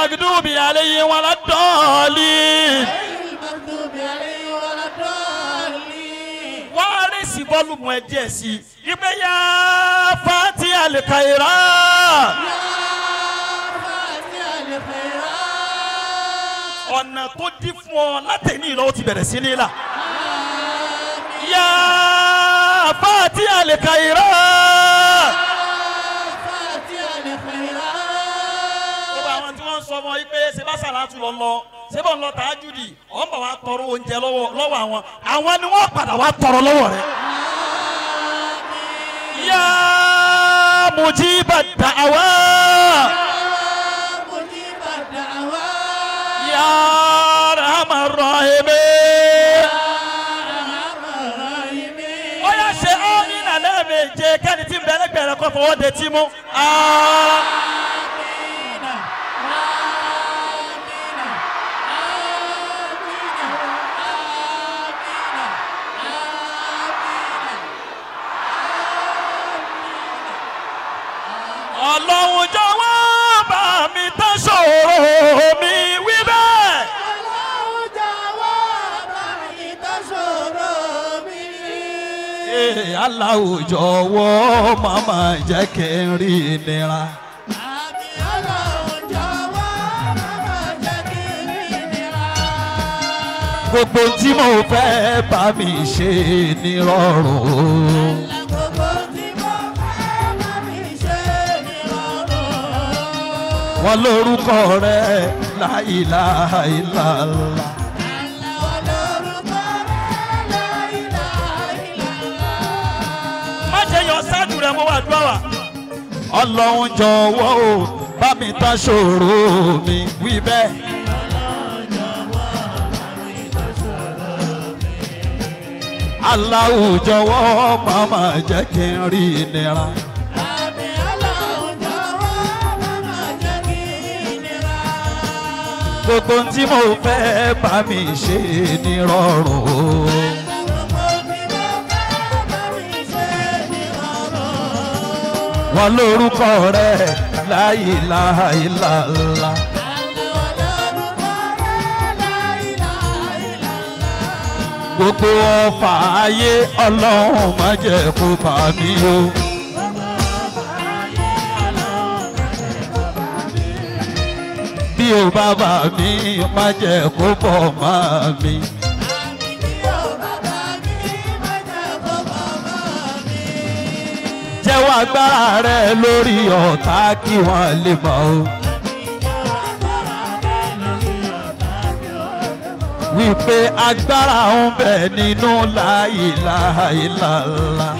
المغضوب عليهم ولا الضالين المغضوب عليهم ولا الضالين wọ́n á rí sí bọ́ọ̀lùmù ẹ̀ díẹ̀ sí i ìgbé yá fati alikaira فاتح الخيرات ọ̀nà tó dí fún ọ látẹ̀ní ìlọ ó ti bẹ̀rẹ̀ sí ní là yá fati alikaira فاتح الخيرات gbogbo àwọn tí wọ́n ń sọ ọmọ yìí pé ṣe bá sàlátù lọ lọ ṣé bọ́ọ̀ lọ tàájúdì ọ̀n bá wa tọrọ oúnjẹ lọ́wọ́ lọ́wọ́ àwọn àwọn ni wọ́n padà wá tọrọ lọ́wọ́ rẹ̀. yá mujiba da'awa مجيب الدعوات yá rahman rahimi. الراحمين ó yá ṣe ọ́nìnà lẹ́ẹ̀mejì kẹ́ni tí ń bẹ lẹ́gbẹ̀ẹ́ rẹ̀ kọ́ fọwọ́ de tí mú. Ah. ọlọ́run jọ̀wọ́ bá mi tán ṣòro mi wí bẹ́ẹ̀. Ee, Allahu jọ̀wọ́ màmá jẹ́ kí n rí ìnira. Gbogbo tí mo fẹ́ bá mi ṣe nírọ̀rùn. Wọ́n lórúkọ rẹ̀ la ilaha illallah. Má ṣe yọ ṣáàdù rẹ̀ mo wà dúrà wá. Ọlọ́run jọ̀wọ́ o bá mi tán ṣòro mi wí bẹ́ẹ̀. Allahu jọ̀wọ́ màmá jẹ́ kí n rí ìnira. Gbogbo tí mo fẹ́ bá mi ṣe nírọ̀rùn. Wọ́n lórúkọ rẹ̀ la ilaha illallah. Gbogbo ọfà ayé ọlọ́run má jẹ́ kó bá mi o. Bí o bá bà mí má jẹ́ kó bọ̀ má mi. Jẹ́wọ́ agbára rẹ lórí ọ̀tá kí wọ́n lè mọ̀ o. Wípé agbára ń bẹ nínú la ilaha illallah.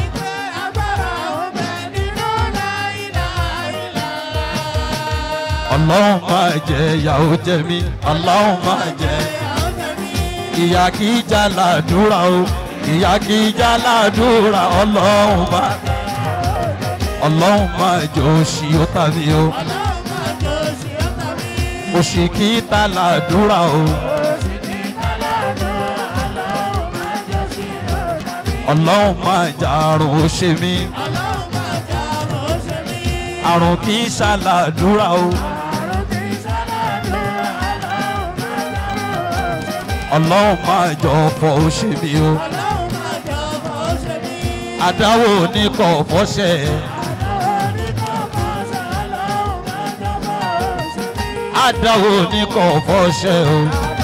Ọlọ́run máa jẹ ìyàwó jẹ mí, Ọlọ́run máa jẹ. Ìyá kì í já làdúrà o, ìyá kì í já làdúrà, Ọlọ́run máa. Ọlọ́run máa jẹ òṣì ó tàbí o, òṣì kì í ta làdúrà o. Ọlọ́run máa jà àrùn ó ṣe mí, àrùn kì í ṣàlàdúrà o. Ọlọ́run máa jọ ọ̀fọ̀ ó ṣe mí o. Àdáwò ní kọ̀ fọ́ṣẹ̀. Àdáwò ní kọ̀ fọ́ṣẹ̀ o.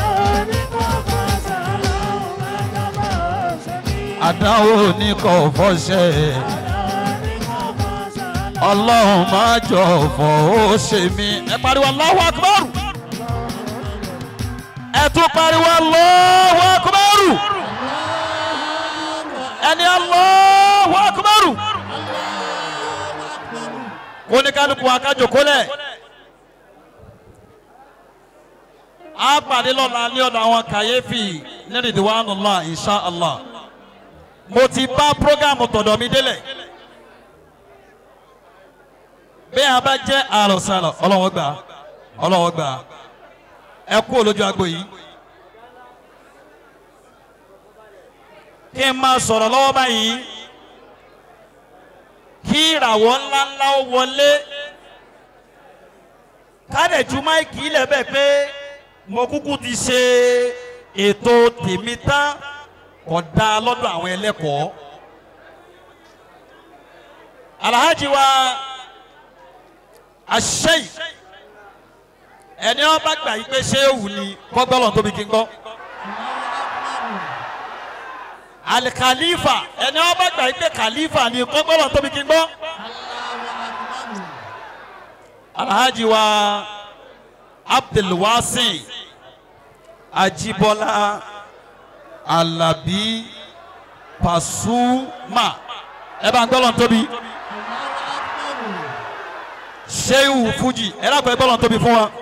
Àdáwò ní kọ̀ fọ́ṣẹ̀. Ọlọ́run máa jọ ọ̀fọ̀ ó ṣe mí. Ẹ pariwo Allahu Akbar. Ẹ tún pariwo Allahu Akbar. Ẹni Allahu Akbar. Kó ní kálukú akájòkó lẹ̀. a pàdé lọ́la ní ọ̀dọ̀ àwọn kàyéfì ní Ridwanullah insha Allah mo ti bá prógámù tọ̀dọ̀ mi délẹ̀ bí a bá jẹ́ àròsàlọ̀ ọlọ́wọ́ gbà ọlọ́wọ́ gbà ẹ kú olójú agbo yìí kí n máa sọ̀rọ̀ lọ́wọ́ báyìí kí ìràwọ̀ ńláńlá ó wọlé kádẹ̀ ju máìkì ilẹ̀ bẹ́ẹ̀ pé mo kúkú ti ṣe ètò tèmi tán kò dá lọ́dọ̀ àwọn ẹlẹ́kọ̀ọ́. alhaji wa aṣẹ́yì ẹni wọn bá gbà yí pé ṣé ewu ni kọ́gbọ́lọ̀ tóbi kí n gbọ́. alikalifa ẹni wọn bá gbà yí pé kalifa ni kọ́gbọ́lọ̀ tóbi kí n gbọ́. alhaji wa abdulwasi ajibola alabi pasuma ẹ bá ń gbọ́lọ̀ tóbi sehu fuji ẹ dàgbọ́ ẹ gbọ́dọ̀ tóbi fún wa.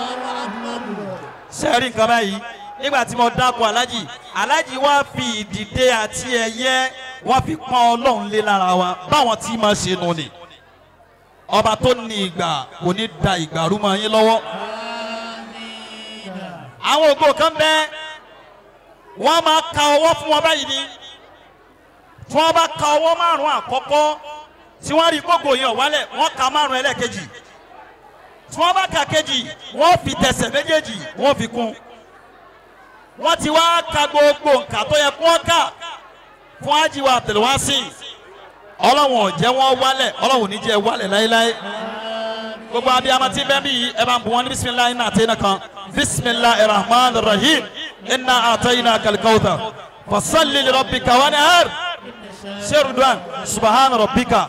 sẹ́ẹ̀rì nǹkan báyìí nígbà tí mo dákọ̀ alájì alájì wá fi ìdìde àti ẹ̀yẹ wọ́n fi pọ́n ọlọ́run lé lára wa báwọn tí máa ṣe nù ni. ọba tó ní ìgbà kò ní da ìgbà rú mọ́ yín lọ́wọ́. àwọn ògo kan bẹ́ẹ̀ wọ́n máa ka ọwọ́ fún wọn báyìí ni tí wọ́n bá ka ọwọ́ márùn-ún àkọ́kọ́ tí wọ́n rí gbogbo yẹn wálẹ̀ wọ́n ka márùn ẹlẹ́ẹ̀kejì tí wọ́n bá ka kejì wọ́n fi tẹ̀sẹ̀ méjèèjì wọ́n fi kún wọ́n ti wá ka gbogbo nǹkan tó yẹ kó wọ́n kà fún ajiwa abdulwasi ọlọ́wọ̀n ò jẹ́ wọ́n wálẹ̀ ọlọ́wọ̀n ò ní jẹ́ wálẹ̀ láéláé gbogbo abiyamọ tí bẹ́ẹ̀ bí yìí ẹ bá ń bu wọn ní bisimilayi náà àtẹ̀yìn kan bisimilayi rahman rahim inna àtẹ̀yìn kalikawta fasalli lirabbika wanhar sherudwan subahana rabbika.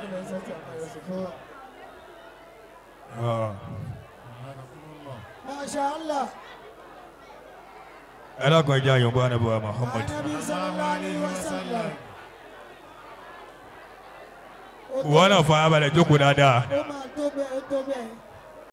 Masha Allah. ẹ lọ́kàn ìjà yòǹbó anábọ̀ muhammad Anabi sallallahu alayhi wa sallam. Ó tó- wọn náà fọ abalẹ̀ jókòó dáadáa Ó máa tó bẹ́ẹ̀ ó tó bẹ́ẹ̀.